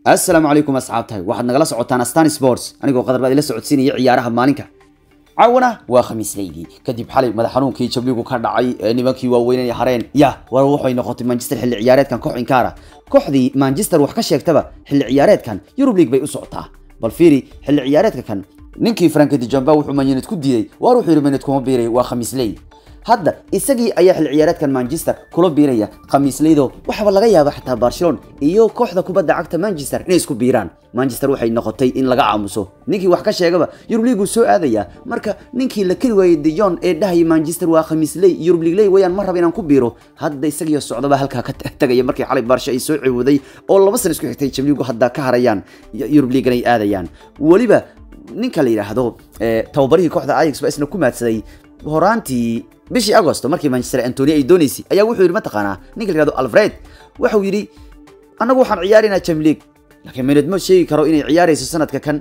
assalaamu calaykum asxaabtahay waxaad nagala socotaan astan sports anigoo qadar baad ila socodsiinaya ciyaaraha maalinka caawana waa khamiisleydii kadib xalay madax xanuunkii jabligu ka dhacay ee nimankii waaweynay hareen ya war waxay noqotay manchester xilli ciyaareedkan koox inkaara kooxdii manchester wax ka sheegtaba xilli ciyaareedkan yurub league bay u socotaa bal fiiri xilli ciyaareedka kan ninkii frank de jamba wuxuu manyanid ku diiday waar wuxuu yidhi manid kuma biiray waa khamiisley hadda isagii ayaa xilli ciyaareedkan manchester kula biiraya khamiisleydo waxaaba laga yaaba xataa barcelona iyo kooxda kubadda cagta manchester inay isku biiraan manchester waxay noqotay in laga aamuso ninkii wax ka sheegaba yurub league soo aadaya marka ninkii la keli waayey de jon ee dhahaya manchester waa khamiisley yurub league ley wayaan ma raba inaan ku biiro hadda isagiyo socdaba halkaa ka tagaya markii xalay baarsha ay soo ciwuday oo laba san isku xigtay jabligu hadda ka harayaan yurub league ay aadayaan weliba ninka la yidhaahdo tababarihii kooxda ajax baa isna ku maadsaday horaantii bishii agosto markii manchester antony ay dooneysay ayaa wuxuu yidhi mataqaanaa ninka la yihahdo alfred waxau yidhi annagu waxaan ciyaaraynaa jamleague laakiin minad ma sheegi karo inay ciyaarayso sanadka kan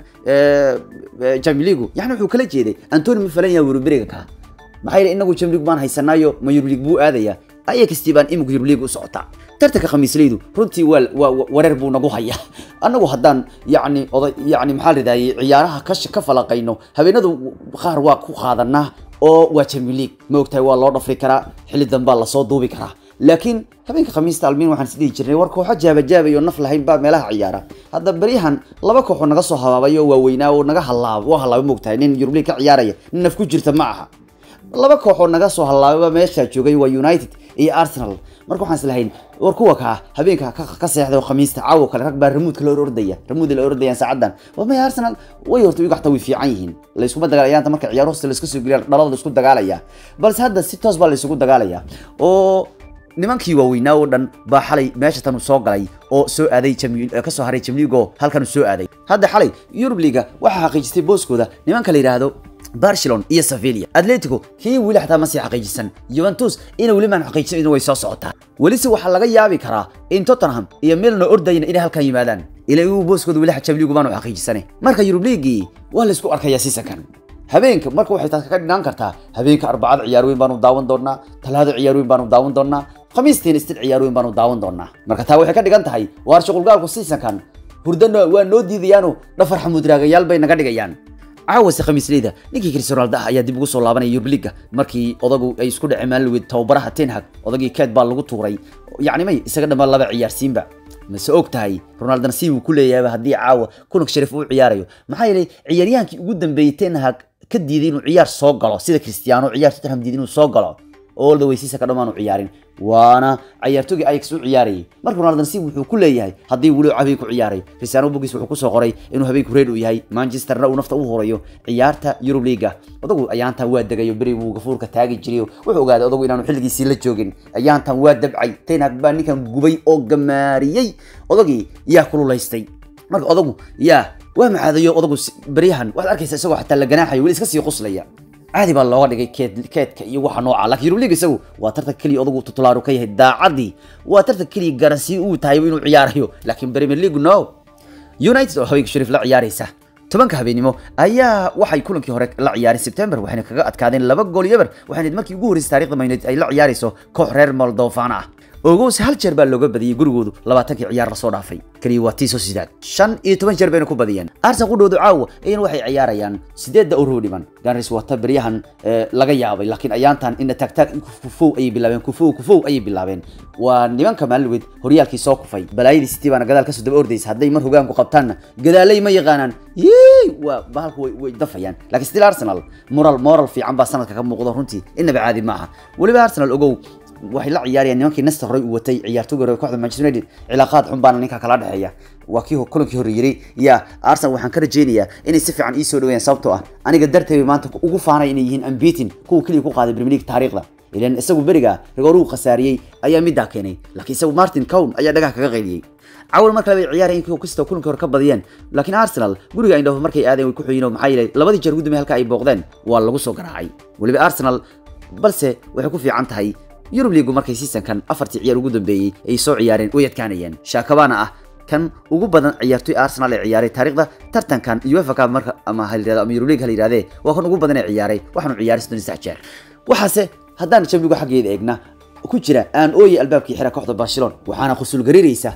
jamligu yani wuxuu kala jeeday antony ma falan yaha weruberiga ka maxaa yidhi inagu jamleague baan haysanaayo ma yurub league buu aadaya ayakstii baan imika yurub league u socotaa tartanka khamiisleydu runtii waa waa wareer buu nagu hayaa annagu haddaan yani oday yani maxaa la yidhahday ciyaaraha ka ka falaqayno habeenadu qaar waa ku qaadanaa oo waa champion league ma ogtahay waa loo dhafri karaa xilli dambaa lasoo duubi karaa laakiin habeenka khamiista almiin waxaan isdhihi jirnay war kooxo jaabajaabay oo naf lahayn baa meelaha ciyaara hadda beryahan laba kooxoo naga soo habaabay oo waaweynaa oo naga halaaba waa halaaba moogtahay nin yurub league ka ciyaaraya nin naf ku jirta ma aha laba kooxoo naga soo halaababa meeshaa joogay waa united iyo arsenal marka waxaan islahayn war kuwa kaa habeenka ka seexda khamiista caawo kale rag baa ramuudka la ordaya ramuud la ordayaan saacadan waa may arsenal way horta iyagu xataa way fiican yihiin layskuma dagaalayaanta marka ciyaar hosta layska soo geliya dhalada laisku dagaalaya balse hadda si toos baa laysugu dagaalaya oo nimankii waaweynaa oo dhan baa xalay meesha tan soo galay oo soo aaday kasoo haray jamligo halkan soo aaday hadda xalay yurub liga waxaa xaqiijistay booskooda nimanka la yidhaahdo barcelona iyo sevilla atletico kii weli xataa ma sii xaqiijisan juventus ina weli maan xaqiijisan way soo socotaa welise waxaa laga yaabi karaa in tottenham iyo milano ordayna inay halkan yimaadaan ila igu booskooda weli jamligu baanu xaqiijisane marka yurub leagii waa laysku arkayaa sisakan habeenka marka waxay taas ka dhinaan kartaa habeenka arbacada ciyaar weyn baanu daawan doonaa talaado ciyaar weyn baanu daawan doonaa khamiistiina istil ciyaar weyn baanu daawan doonaa marka taa waxay ka dhigan tahay waar shuqulgaalku siisankan hurdana waa noo diidayaano dhafar xamuudraagayaal bay naga dhigayaan caawase khamiisleyda ninkii cristiano ronaldo ah ayaa dib ugu soo laabanaya yurub liga markii odagu ay isku dhaceen maalin tababaraha tenhag odagii keed baa lagu tuuray yacni may isaga dhammaan laba ciyaarsiinba mase og tahay ronaldona si uu ku leeyahay haddii caawa kulanka sharif uu ciyaarayo maxaa yeelay ciyaaryahaankii ugu dambeeyey tenhag ka diiday inuu ciyaar soo galo sida cristiano ciyaar tottenham diiday inuu soo galo all the way siisa ka dhammaan u ciyaarin waana ciyaartooygii ajax u ciyaarayay marka ronaldo si wuxuu ku leeyahay haddii weli habeen ku ciyaaray cristiano bogis wuxuu kusoo qoray inuu habeenku reed u yahay manchesterna uu nafta u horayo ciyaarta yurub leaga odagu ayaantan waa degayo beri buu gafuurka taagi jirayo wuxuu ogaaday odagu inaanu xilligiisii la joogin ayaantan waa dabcay tenhag baa ninkan gubay oo gamaariyey odagii yaa kululaystay marka odagu yaa waa macaadayo odagu beryahan waxaad arkaysa isagoo xataa la ganaaxayo weli iska sii quslaya caadi baa looga dhigay keed keedka iyo waxa nooca laakiin yurub league isagu waa tartan keliya odagu tutulaaru ka yahay daacadii waa tartan keliya garansii uu tahay inuu ciyaarayo laakiin premier league no united oo haweenka shariif la ciyaaraysa tobanka habeenimo ayaa waxay kulankii hore la ciyaareen September waxayna kaga adkaadeen laba gool iyo eber waxayna markii ugu horeysay taariikhda Man United ay la ciyaarayso koox reer Moldova ah ogows hal jeer baa looga badiyay gurigoodu labaatankii ciyaar la soo dhaafay kaliya waa tii soo sidaad shan iyo toban jeer bayna ku badiyeen arsenal qudhoodu caawa ayana waxay ciyaarayaan sideedda urur dhiman ganris wata beryahan laga yaabay laakiin ayaantan ina taagtaag kufow ayay bilaabeen kufow kufow ayay bilaabeen waa nimanka maalweed horyaalkii soo kufay balaayadii city baana gadaal kasoo daba ordaysa hadday mar hogaanku qabtaanna gadaalay ma yaqaanaan yey waa bahalku way way dafayaan laakiin still arsenal moral moral fiican baa sanadka ka muuqdo runtii inaba caadi maaha weliba arsenal ogow waxay la ciyaarayaan nimankii nasta horey uu watay ciyaartooyga hore kooxda Manchester United cilaaqaad xun baana ninka kala dhaxeeya waa kii kulankii hore yiri ya Arsenal waxaan ka rajeynayaa inay si fiican ii soo dhaweeyaan sababtoo ah aniga darteed maanta ugu faanay inay yihiin unbeaten kuwa kaliya ku qaaday Premier League taariikhda ilan isagu beriga rigoor uu khasaariyay ayaa middaa keenay laakiin isagu Martin Cown ayaa dhagaha kaga qayliyay awal marka la ciyaarayeen kuwa kasta kulanka hore ka badiyeen laakiin Arsenal guriga Eindhoven markay aadeen way ku xiyeen maxay yeelay labadii jeer ugu dambeeyay halka ay booqdeen waa lagu soo garaacay waliba Arsenal balse waxay ku fiican tahay yurub liigu markay seasonkan afartii ciyaar ugu dambeeyey ay soo ciyaareen way adkaanayeen shaakabaana ah kan ugu badan ciyaartoy arsenal ee ciyaaray taariikhda tartankan uefa cup marka ama ha yirahdo ama yurub league ha yirahdee waa kan ugu badan ee ciyaaray waxaanu ciyaaray soddon iyo saddex jeer waxaase haddaan jamligu xaggeeda eegna ku jira aan ooyay albaabkii xira kooxda barcelona waxaana khusul gariiraysa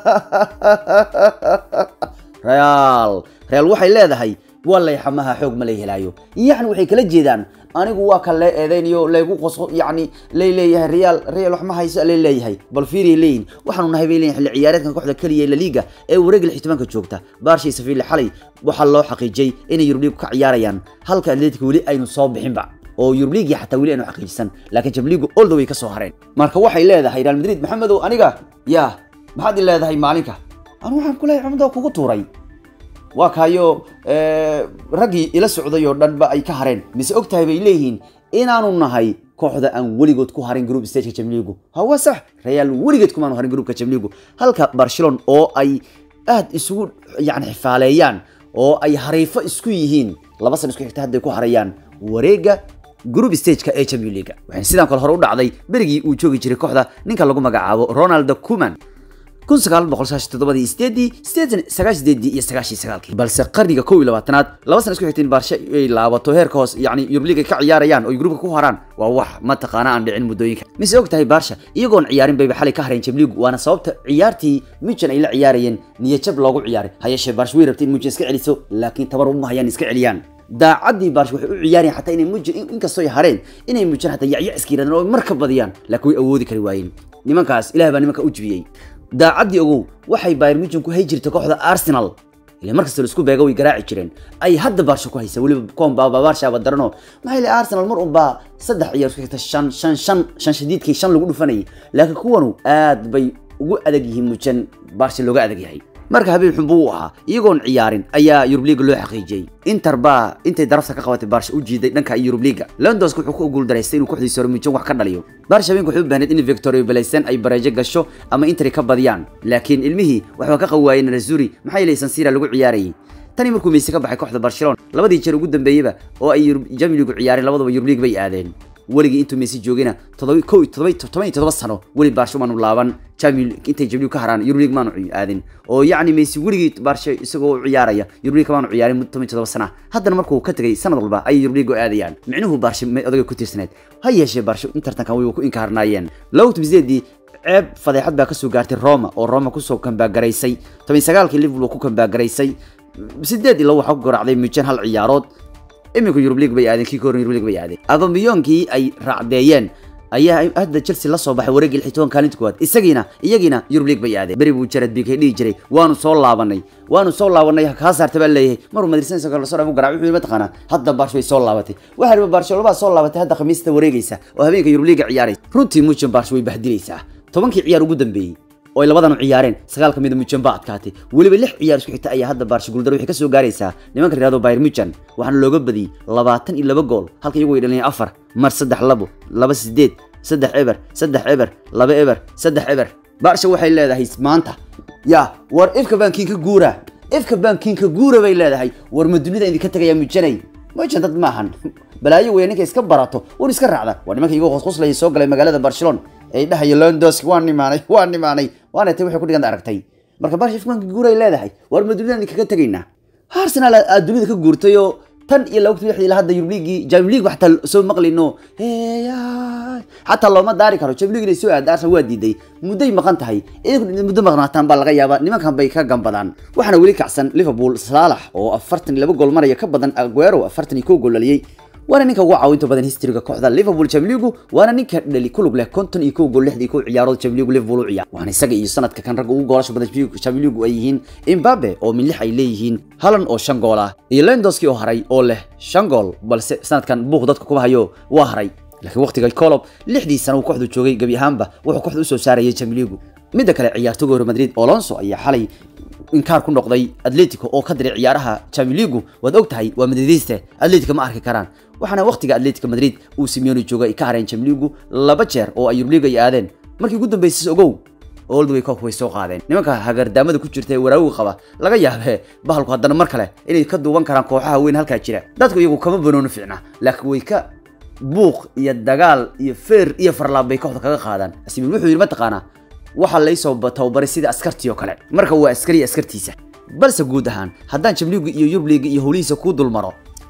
real real waxay leedahay walay xamaha xoog ma lay helaayo yacni waxay kala jeedaan anigu waa kan lee eedeynayo laygu qosqo yacni lay leeyahay real real wax ma hayso lay leeyahay bal fiiriya leeyihin waxaanu nahay bay leeyihin xilli ciyaareedkan kooxda keliya la liga ee wareega lixtimaanka joogta baarshay safiili xalay waxaa loo xaqiijiyey inay yurubliig ka ciyaarayaan halka atletic weli aynu soo bixinba oo yurubliigii xataa weli aynu xaqiijisan laakiin jamliigu olda way ka soo hareen marka waxay leedahay real madrid maxamedow aniga yaa maxaad i leedahay maalinka anu waxaan ku leeyahay xamdo kugu tuuray waa kaayo raggii ila socday oo dhanba ay ka hareen mise og tahay bay leeyihiin inaanu nahay kooxda aan weligood ku harin group stageka jamliigu hawa sax real weligeed kumaanu harin groupka jamliigu halka barcelona oo ay aad isugu yani xifaaleeyaan oo ay hariifo isku yihiin laba san isku xigta hadday ku harayaan wareega group stageka ee champion leaga waxayna sidaan kale hore u dhacday berigii uu joogi jiray kooxda ninka lagu magacaabo ronald kuman kun sagaal boqol sagaashan toddobadii sideedii sideetan sagaashan sideedii iyo sagaashan sagaalkii balse qarniga kow iyo labaatanaad laba sana isku xigta in baarsha ay laabato heerka hoos yacni yurubliig ay ka ciyaarayaan oo gruupka ku haraan waa wax mataqaana aan dhicin muddooyinka mise og tahay baarsha iyagoon ciyaarin bayba xalay ka hareen jamliigu waana sababta ciyaartii mujan ay la ciyaarayeen niyajab loogu ciyaaray hayeeshee baarsha way rabtay in mujan iska celiso laakiin tabar uma hayaan iska celiyaan daacaddii baarsha waxay u ciyaarayaan xataa inay mujan inkastoo ay hareen inay mujan xataa yacyac iska yirahdeen oo mar ka badiyaan laakiin way awoodi kari waayeen nimankaas ilaah baa nimanka u jibiyey daacaddii ogow waxay bayr mujan ku hay jirtay kooxda arsenal ile markasta laisku beega way garaaci jireen ay hadda baarsha ku haysa weliba koonbaaba baarshaaba darano maxay le arsenal mar unbaa saddex ciyaar isku xigta shan shan shan shan shadiidkii shan lagu dhufanayay laakiin kuwanu aad bay ugu adag yihiin mujan baarsha looga adag yahay marka habeen xun buu u ahaa iyagoon ciyaarin ayaa yurubliga loo xaqiijiyey inter baa intay darafta ka qabatay baarsha u jiiday dhanka yurubliga londonsk wuxuu ku guuldaraystay inuu kooxdiisa hore mujan wax ka dhaliyo baarsha habeenka waxay u baahneed in victoria belaysan ay bareejo gasho ama interi ka badiyaan laakiin ilmihii waxba ka qawaayeen razuri maxaa yeelay sansira lagu ciyaarayay tani markuu meyse ka baxay kooxda barcelona labadii jeer ugu dambeeyeyba oo ay jamiligu ciyaareen labadaba yurubliga bay aadeen weligii intuu Messi joogina todoba kow todoba todoba iyo todoba sano weli Barca maanu laaban Champions intay Champions ka haraan Euro League maanu aadin oo yacni Messi weligii Barca isagoo ciyaaraya Euro League maanu ciyaarin muddo todoba iyo todoba sana haddana markuu ka tagay sanad walba ay Euro League aadayaan micnuhu Barca odaga ku tiirsaneed ha yeeshee Barca intartankan way ku inkaarnaayeen lawt bizeedii ceeb fadeexad baa kasoo gaartay Roma oo Roma kusoo kambaagaraysay toban sagaalkii Liverpool ku kambaagaraysay sideed ilo waxaa ku garaacday Mujan hal ciyaarood imika Europe League bay aadeen kii ka horreeyay Europe League bay aadeen abamiyoonkii ay raacdeeyeen ayaa hadda Chelsea la soo baxay wareegii lixitoban kaalinta koowaad isagiina iyagiina Europe League bay aadeen beri buu Jared Piqué dhihi jiray waanu soo laabanay waanu soo laabanay kaa saartay baa leeyahay maruu Madrid isagoo la soo dhaafo garaac wuxuu mataqaanaa hadda Barca way soo laabatay waxa riba Barcelona baa soo laabatay hadda khamiista wareegaysa oo habeenka Europe League ciyaaraysa runtii Mujan Barca way bahdilaysaa tobankii ciyaar ugu dambeeyay oo ay labadan ciyaareen sagaal kamid Mujan baa adkaatay waliba lix ciyaar isku xigta ayaa hadda Barca guuldaro waxay ka soo gaaraysaa nimanka riyado Bayern Munchen waxaana looga badiyay labaatan iyo laba gool halka iyagu ay dhaliyeen afar mar saddex labo laba sideed saddex eber saddex eber laba eber saddex eber Barca waxay leedahay maanta ya war ifka bankiinka guura ifka bankiinka guura bay leedahay war ma dunida idinka tagaya Mujanay Mujan dad maahan balaayo weyn ninka iska barato war iska raacda war nimanka iyagu qosqoslay soo galay magaalada Barcelona ay dhahayo Lewandowski waan nimaanay waan nimaanay waana tay waxay ku dhigan aragtay marka Barca ifkan guuray leedahay war ma dunida kaga tagaynaa Arsenal aad dunida ka guurtay oo tan iyo lawgti wixii la hadda Europa League Champions League waxta soo maqlino heeya hatta looma daari karo Champions League soo aad Arsenal waa diiday mudday maqan tahay iyagu muddo maqnaataan baa laga yaabaa nimankan bay ka gambadaan waxaana weli kacsan Liverpool Salah oo 42 gool maraya ka badan Aguero 41 gool dhaliyay waana ninka ugu caawinta badan historyga kooxda Liverpool Champions League waana ninka dhali ku lug leh konton iyo kow gool lixdii kow ciyaarood Champions League Liverpool u ciyaar waxaana isaga iyo sanadka kan ragga ugu goolasho badan Champions League ay yihiin Mbappe oo min lix ay leeyihiin Haaland oo shan gool ah iyo Lewandowski oo haray oo leh shan gool balse sanadkan buuq dadka kuma hayo waa haray laakiin waqtiga Klopp lixdii sano uu kooxdu joogay gabi ahaanba wuxuu kooxdu u soo saarayay Champions League midda kale ciyaartoyga Real Madrid Alonso ayaa xalay inkaar ku noqday Atletico oo ka diray ciyaaraha Champions League waad ogtahay waa Madridiste Atletico ma arki karaan waxaana waqtiga Atletico Madrid uu Simeone joogay ka hareen Champions League laba jeer oo ay Europa League ay aadeen markii ugu dambeysay ogow all the way cup way soo qaadeen nimanka hagardaamada ku jirta ee waraawiga qaba laga yaabee bahalku haddana mar kale inay ka duuban karaan kooxaha weyn halkaa jira dadku iyagu kama banooni fiicna laakiin way ka buuq iyo dagaal iyo feer iyo farlaab bay kooxda kaga qaadaan Simeone wuxuu yiri mataqaanaa waxa la soo tababaray sida askartii oo kale marka waa askari askartiisa balse guud ahaan haddaan Champions League iyo Europa League iyo howlihiisa ku dulmaro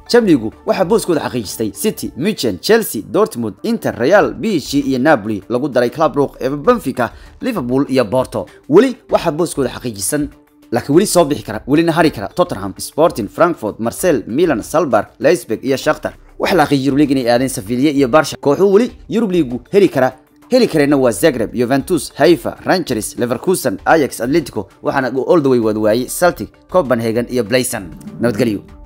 jamligu waxaa booskooda xaqiijistay city michen chelsea dortmund inter real bishi iyo napoli lagu daray club rook ee benfica liverpool iyo porto weli waxaa booskooda xaqiijisan laakiin weli soo bixi kara welina hari kara tottenham sporting frankfurt marcel milan salberg leisberg iyo shakhtar waxa la xaqiijiyay League inay aadeen Sevilla iyo Barca kooxuhu weli Europe League heli kara heli kareenna waa Zagreb, Juventus, Haifa, Rangers, Leverkusen, Ajax, Atletico waxaana all the way wada waayay Celtic, Copenhagen iyo Blaisen nabadgelyo